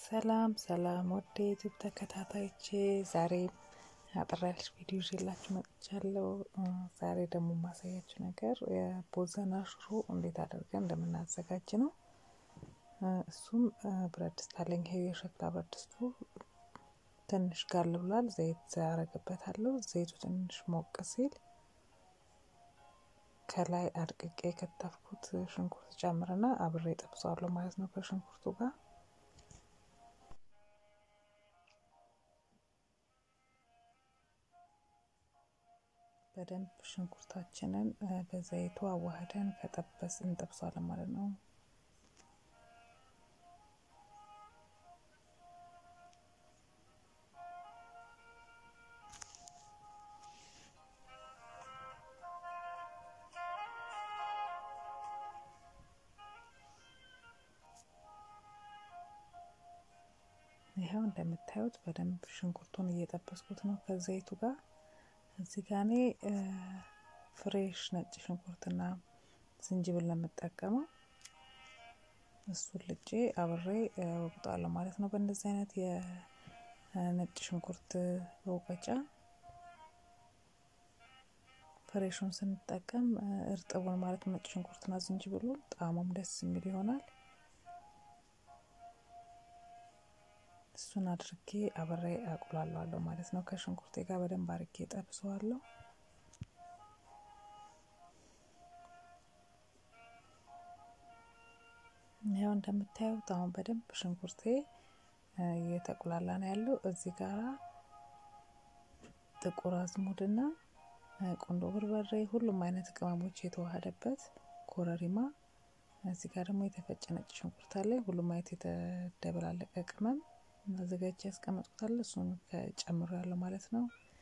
ሰላም ሰላም ወደ ዩቱብ ተከታታዮቼ ዛሬ አጠር ያለች ቪዲዮ ይዤላችሁ መጥቻለሁ። ዛሬ ደግሞ የማሳያችሁ ነገር የቦዘና ሽሮ እንዴት አድርገን እንደምናዘጋጅ ነው። እሱም ብረት ድስት አለኝ። ይሄ የሸክላ ብረት ድስቱ ትንሽ ጋል ብሏል። ዘይት አረግበታለሁ። ዘይቱ ትንሽ ሞቅ ሲል ከላይ አድቅቄ የከተፍኩት ሽንኩርት ጨምርና አብሬ ጠብሰዋለሁ ማለት ነው ከሽንኩርቱ ጋር በደንብ ሽንኩርታችንን በዘይቱ አዋህደን ከጠበስ እንጠብሷለን ማለት ነው። ይኸው እንደምታዩት በደንብ ሽንኩርቱን እየጠበስኩት ነው ከዘይቱ ጋር። እዚህ ጋ እኔ ፍሬሽ ነጭ ሽንኩርትና ዝንጅብል ነው የምጠቀመው። እሱን ልጬ አብሬ ወቅጣለሁ ማለት ነው። በእንደዚህ አይነት የነጭ ሽንኩርት መውቀጫ ፍሬሹን ስንጠቀም እርጥቡን ማለት ነጭ ሽንኩርትና ዝንጅብሉን ጣዕሙም ደስ የሚል ይሆናል። እሱን አድርጌ አብሬ አቁላለዋለሁ ማለት ነው። ከሽንኩርቴ ጋር በደንብ አድርጌ ጠብሰዋለሁ። ያው እንደምታዩት አሁን በደንብ ሽንኩርቴ እየተቁላላ ነው ያለው። እዚህ ጋራ ጥቁር አዝሙድና ቁንዶ በርበሬ፣ ሁሉም አይነት ቅመሞች የተዋሃደበት ኮረሪማ፣ እዚህ ጋር ደግሞ የተፈጨ ነጭ ሽንኩርት አለ። ሁሉም አይነት የተደበላለቀ ቅመም አዘጋጅ ያስቀመጥኩታል። እሱን ጨምሮ ያለው ማለት ነው።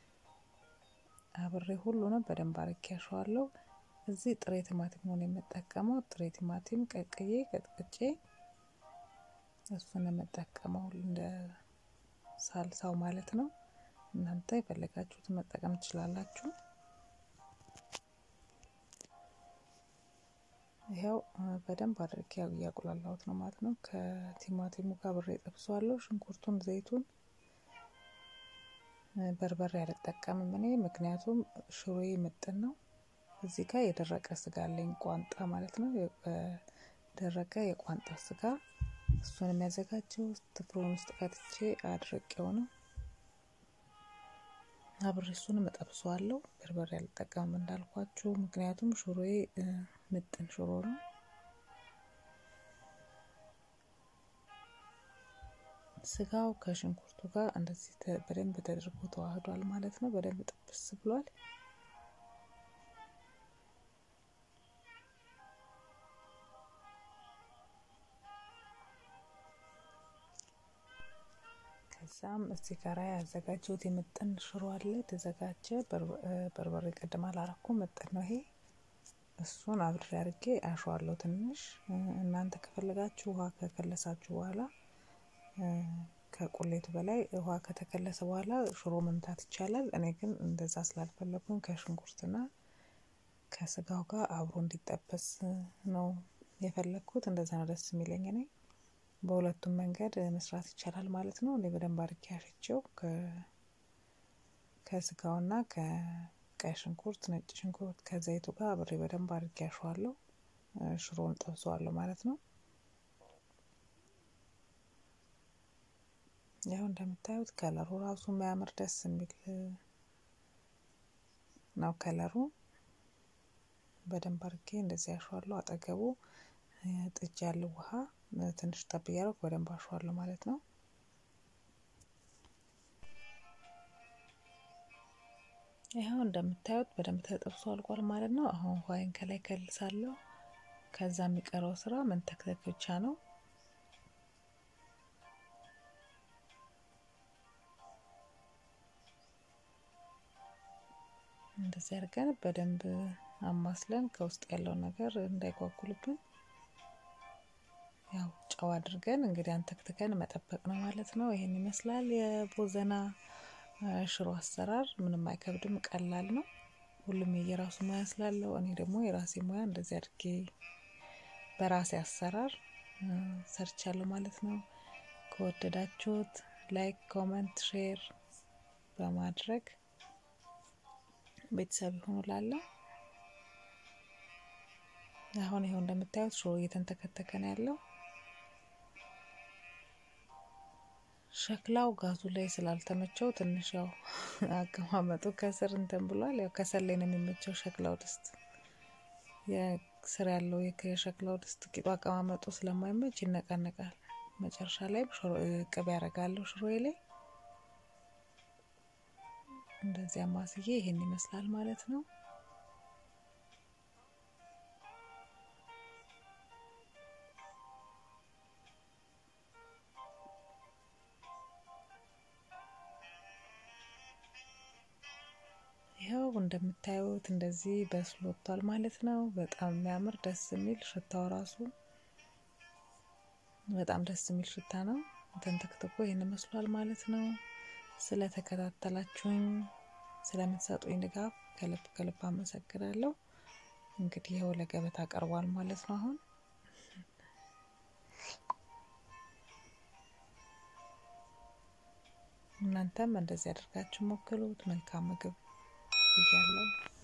አብሬ ሁሉንም በደንብ አርጌ ያሸዋለሁ። እዚህ ጥሬ ቲማቲም ነው የምጠቀመው። ጥሬ ቲማቲም ቀቅዬ ቀጥቅጬ እሱን የምጠቀመው እንደ ሳልሳው ማለት ነው። እናንተ የፈለጋችሁትን መጠቀም ትችላላችሁ። ይኸው በደንብ አድርጌ እያቁላላሁት ነው ማለት ነው። ከቲማቲሙ ጋር ብሬ ጠብሷለሁ። ሽንኩርቱን፣ ዘይቱን፣ በርበሬ አልጠቀምም እኔ ምክንያቱም ሽሮዬ ምጥን ነው። እዚህ ጋር የደረቀ ስጋ አለኝ ቋንጣ ማለት ነው። የደረቀ የቋንጣ ስጋ እሱን የሚያዘጋጀው ትፍሮን ውስጥ ከትቼ አድርቄው ነው። አብሬ እሱንም እጠብሰዋለሁ። በርበሬ አልጠቀምም እንዳልኳችሁ ምክንያቱም ሽሮዬ ምጥን ሽሮ ነው። ስጋው ከሽንኩርቱ ጋር እንደዚህ በደንብ ተደርጎ ተዋህዷል ማለት ነው። በደንብ ጥብስ ብሏል። ከዛም እዚህ ጋር ያዘጋጀሁት የምጥን ሽሮ አለ የተዘጋጀ በርበሬ ቀድማ አላረኩ ምጥን ነው ይሄ። እሱን አብሬ አድርጌ አሸዋለሁ ትንሽ። እናንተ ከፈለጋችሁ ውሃ ከከለሳችሁ በኋላ ከቁሌቱ በላይ ውሃ ከተከለሰ በኋላ ሽሮ መምታት ይቻላል። እኔ ግን እንደዛ ስላልፈለጉኝ ከሽንኩርትና ከስጋው ጋር አብሮ እንዲጠበስ ነው የፈለግኩት። እንደዛ ነው ደስ የሚለኝ እኔ። በሁለቱም መንገድ መስራት ይቻላል ማለት ነው። እኔ በደንብ አድርጌ አሽቼው ከስጋውና ከቀይ ሽንኩርት፣ ነጭ ሽንኩርት ከዘይቱ ጋር አብሬ በደንብ አድርጌ አሸዋለሁ። ሽሮውን ጠብሰዋለሁ ማለት ነው። ያው እንደምታዩት ከለሩ ራሱ የሚያምር ደስ የሚል ነው ከለሩ። በደንብ አድርጌ እንደዚህ አሸዋለሁ። አጠገቡ ጥጅ ያለው ውሃ ትንሽ ጠብ እያደረኩ በደንብ አሸዋለሁ ማለት ነው። ይኸው እንደምታዩት በደንብ ተጠብሶ አልቋል ማለት ነው። አሁን ውሃይን ከላይ ከልሳለሁ። ከዛ የሚቀረው ስራ መንተክተክ ብቻ ነው። እንደዚህ አድርገን በደንብ አማስለን ከውስጥ ያለው ነገር እንዳይጓጉልብን ያው ጨው አድርገን እንግዲህ አንተክትከን መጠበቅ ነው ማለት ነው። ይሄን ይመስላል የቦዘና ሽሮ አሰራር። ምንም አይከብድም፣ ቀላል ነው። ሁሉም የየራሱ ሙያ ስላለው እኔ ደግሞ የራሴ ሙያ እንደዚህ አድርጌ በራሴ አሰራር ሰርቻለሁ ማለት ነው። ከወደዳችሁት ላይክ፣ ኮመንት፣ ሼር በማድረግ ቤተሰብ ይሁኑ ላለው አሁን ይኸው እንደምታዩት ሽሮ እየተንተከተከ ነው ያለው። ሸክላው ጋዙ ላይ ስላልተመቸው ትንሽ ያው አቀማመጡ ከስር እንትን ብሏል። ያው ከሰል ላይ ነው የሚመቸው ሸክላው ድስት የስር ያለው የሸክላው ድስት ቂጡ አቀማመጡ ስለማይመች ይነቃነቃል። መጨረሻ ላይ ቅቤ ያደርጋለሁ ሽሮዬ ላይ እንደዚህ አማስዬ ይሄን ይመስላል ማለት ነው። ይኸው እንደምታዩት እንደዚህ በስሎ ወጥቷል ማለት ነው። በጣም የሚያምር ደስ የሚል ሽታው ራሱ በጣም ደስ የሚል ሽታ ነው። ተንተክትኮ ይህን መስሏል ማለት ነው። ስለተከታተላችሁኝ ስለምትሰጡኝ ድጋፍ ከልብ ከልብ አመሰግናለሁ። እንግዲህ ይኸው ለገበታ ቀርቧል ማለት ነው። አሁን እናንተም እንደዚህ አድርጋችሁ ሞክሩት። መልካም ምግብ ብያለሁ።